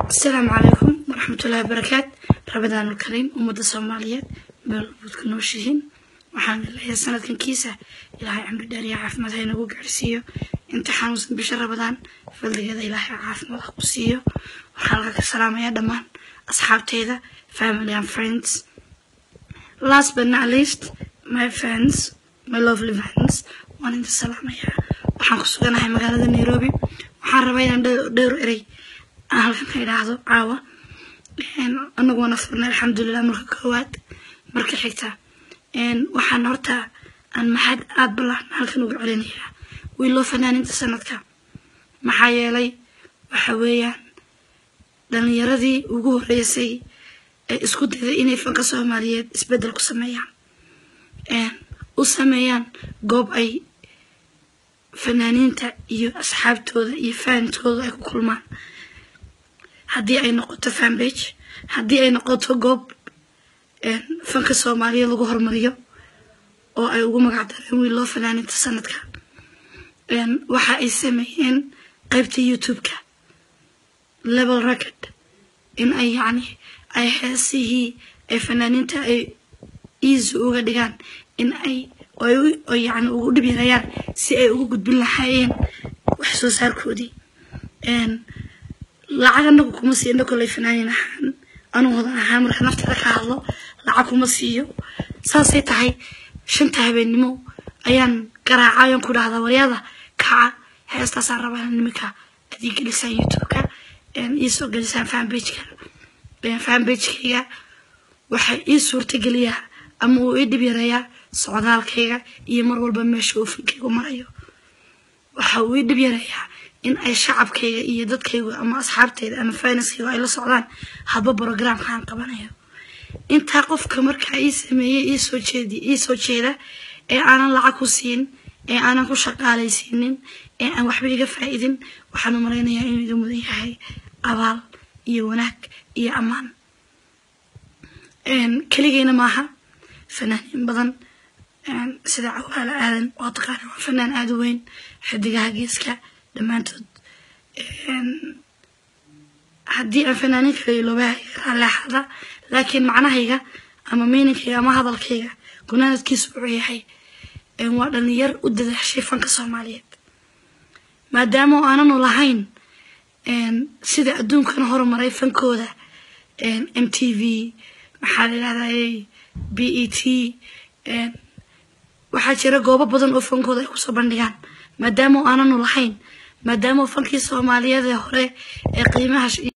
asalaamu calaykum waraxmatullahi wabarakaat rabadaan ulkariim ummadda soomaaliyeed meel walbood ku nooshihiin waxaan leeyahay sanadkan kiisa ilaahay cimri dheer iyo caafimaad ha inagu gaarsiiyo inta xanuunsan bisha rabadaan faldigeeda ilaahay caafimaad ha ku siiyo waxaan halka ka salaamayaa dhammaan asxaabteyda family and friends last but not least my friends my lovely friends waan inta salaamayaa waxaan ku suganahay magaalada nairobi waxaan rabaa inaan dhowr erey aan halkan ka idhaahdo caawa anagoona furnay alxamdulilah marka koowaad marka xigta waxaan horta aan maxad aada ballaan halkan uga celinayaa wiiloo fanaaninta sanadka maxaa yeelay waxa weeyaan dhalinyaradii ugu horreysay ee isku dayday inay fanka soomaaliyeed isbeddel ku sameeyaan u sameeyaan goob ay fanaaniinta iyo asxaabtooda iyo faantooda ay ku kulmaan haddii ay noqoto fanbage haddii ay noqoto goob fanka soomaaliyeed lagu horumariyo oo ay ugu magac dareen wiil loo fanaaninta sanadka waxa ay sameeyeen qaybta youtube-ka level record in ay yacni ay heesihii ay fanaaniinta ay easy uga dhigaan in ay oo yacni ugu dhib yarayaan si ay ugu gudbin lahaayeen wax soo saarkoodii lacag anagu kuma siiyo ina koley fanaanin ahaan anuu hodan ahaan marka nafteeda ka hadlo lacag kuma siiyo saasay tahay shanta habeennimo ayaan garaacayon ku dhahdaa waryada kaca heestaasaan rabaa ina niminka adii gelisaan youtube-ka iisoo gelisaan fanbageka fanbagekayga waxay ii suurtageliyaa ama uu ii dhib yareeyaa socdaalkayga iyo mar walba meesha uu fankaygu marayo waxa uu ii dhib yareeyaa in ay shacabkayga iyo dadkaygu ama asxaabtayda ama finanskaygu ay la socdaan hadba brogramkaan qabanayo intaa qofka markaa ii sameeyey iisoo jeedi iisoo jeeda ee aanan lacag ku siin ee aanan ku shaqaalaysiinin ee aan waxba iga faa-idin waxaan u malaynayaa inuu iga mudan yahay abaal iyo wanaag iyo ammaan keligeyna maaha fanaaniin badan sida cawaala aadan waa taqaana waa fanaan aada u weyn xidigaha geeska dhammaantood haddii aan fanaanin kale iloobaha raalleexada laakiin macnahayga ama miininkayga ama hadalkayga gunaanadkiisu wuxuu yahay waa dhalinyar u dadaashay fanka soomaaliyeed maadaama oo aananu lahayn sida adduunkana horumaray fankooda m t v maxaa la yidhahdaa b e t waxaa jira goobo badan oo fankooda ay kusoo bandhigaan maadaama oo aananu lahayn maadaama fankii soomaaliyeed ee hore ee qiimaha